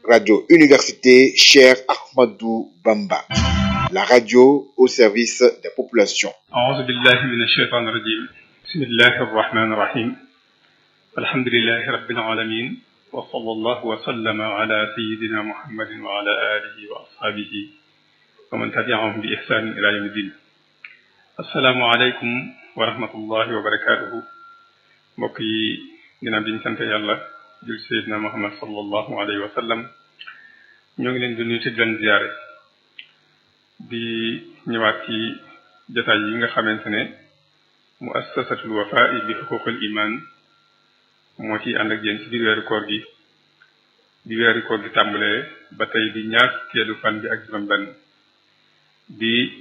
Radio Université Cher Ahmadou Bamba. La radio au service des populations. أعوذ بالله من الشيطان الرجيم بسم الله الرحمن الرحيم الحمد لله رب العالمين وصلى الله وسلم على سيدنا محمد وعلى آله وأصحابه ومن تبعهم بإحسان إلى يوم الدين السلام عليكم ورحمة الله وبركاته mbokk yi ginnaaw bi ñu sant yàlla jul Seydina Muhammad sallallahu alayhi wa sallam ñoo ngi leen di nuyu te di leen ziyaare di ñëwaat ci jotaay yi nga xamante ne muassasatul wafaa bi xuququl iman moo ci ànd ak yéen ci biir weeru koor gi bi weeru koor gi tàmbalee ba tey di ñaar fukkeelu fan bi ak juróom benn di